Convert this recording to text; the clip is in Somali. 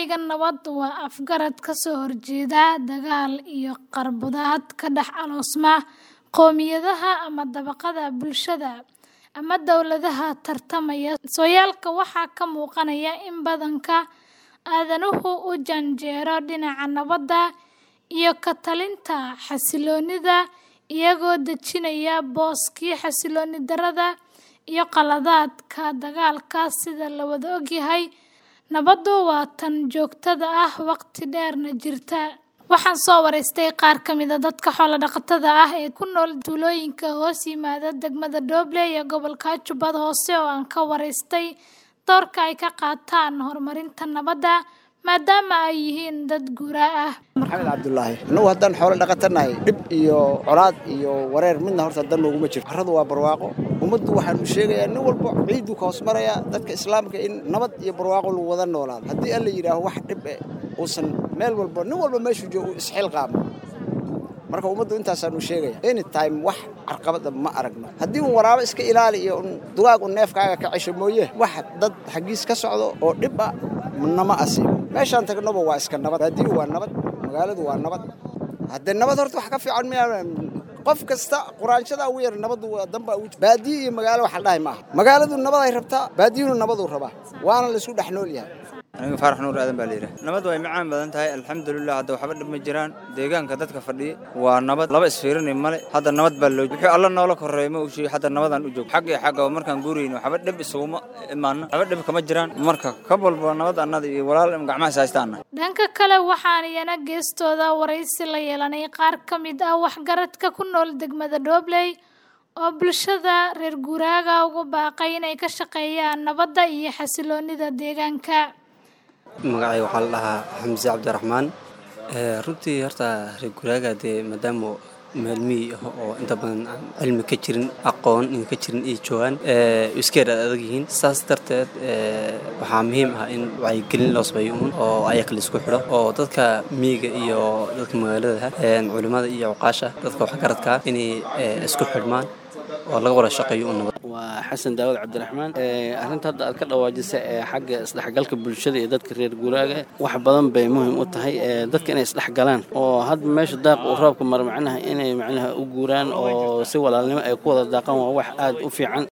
Ereyga nabad waa afgarad ka soo horjeeda dagaal iyo qarbudaad ka dhex aloosma qowmiyadaha ama dabaqadaha bulshada ama dawladaha tartamaya. Sooyaalka waxaa ka muuqanaya in badanka aadanuhu u janjeero dhinaca nabadda iyo ka talinta xasilloonida, iyagoo dejinaya booskii xasillooni darrada iyo qaladaadka dagaalka. Sida la wada ogyahay, nabaddu waa tan joogtada ah, waqti dheerna jirta. Waxaan soo waraystay qaar ka mid ah dadka xoolo-dhaqatada ah ee ku nool tuulooyinka hoos yimaada degmada Dooble ee gobolka Jubbada Hoose oo aan ka waraystay doorka ay ka qaataan horumarinta nabadda, maadaama ay yihiin dad guuraa ah. maxamed cabdulaahi annagu haddaan xoolo dhaqatanahay dhib iyo colaad iyo wareer midna horta dan nooguma jirto carradu waa barwaaqo ummaddu waxaan u sheegayaa nin walba ciiduu ka hoos maraya dadka islaamka in nabad iyo barwaaqo lagu wada noolaado haddii alla yidhaaho wax dhib eh uusan meel walba nin walba meeshuu joogo uu isxilqaamo marka ummaddu intaasaan u sheegaya anytime wax carqabada ma aragno haddii un waraabo iska ilaali iyo un dugaag un neefkaaga ka cesho mooye wax dad xaggiis ka socdo oo dhib ah nama asiibo meeshaan tagnoba waa iska nabad baadiyu waa nabad magaaladu waa nabad haddee nabad horta wax ka fiican miyaa qof kasta quraanshada ugu yar nabadu waa danba ugu baadiyo iyo magaalo waxa la dhahay maaha magaaladu nabad ay rabtaa baadiyuna nabaduu rabaa waana la isku dhex nool yahay aniga faarax nuur aadan baa layidhaha nabad way macaan badan tahay alxamdulilah hadda waxba dhib ma jiraan deegaanka dadka fadhiya waa nabad laba isfiirinay male hadda nabad baa loo wixii alla noola korreeya ma ushii hadda nabadaan u joog xag iyo xagga markaan guurayno waxba dhib isuguma imaano waxba dhib kama jiraan marka ka walba nabad annada iyo walaal gacmahaas haystaana Dhanka kale waxaan iyana geestooda waraysi la yeelanay qaar ka mid ah waxgaradka ku nool degmada Doobley oo bulshada reer guuraaga ugu baaqay inay ka shaqeeyaan nabadda iyo xasilloonida deegaanka. magacay waxaa la dhahaa xamse cabdiraxmaan runtii horta reer guraaga dee maadaama meel miyi ah oo inta badan aan cilmi ka jirin aqoon in ka jirin ay joogaan iskeer aad adag yihiin saas darteed waxaa muhiim ah in wacyigelin loo sameeyo uun oo ayaga la isku xidho oo dadka miyiga iyo dadka magaalada culimmada iyo cuqaasha dadka waxgaradka inay isku xidhmaan oo laga wada shaqeeyo un nabad waa xasan daawad cabdiraxmaan arrinta hadda aad ka dhawaajisa ee xagga isdhexgalka bulshada iyo dadka reer guuraaga wax badan bay muhiim u tahay dadka inay isdhexgalaan oo hadda meesha daaq uu roobka mara macnaha inay macnaha u guuraan oo si walaalnimo ay ku wada daaqaan waa wax aad u fiican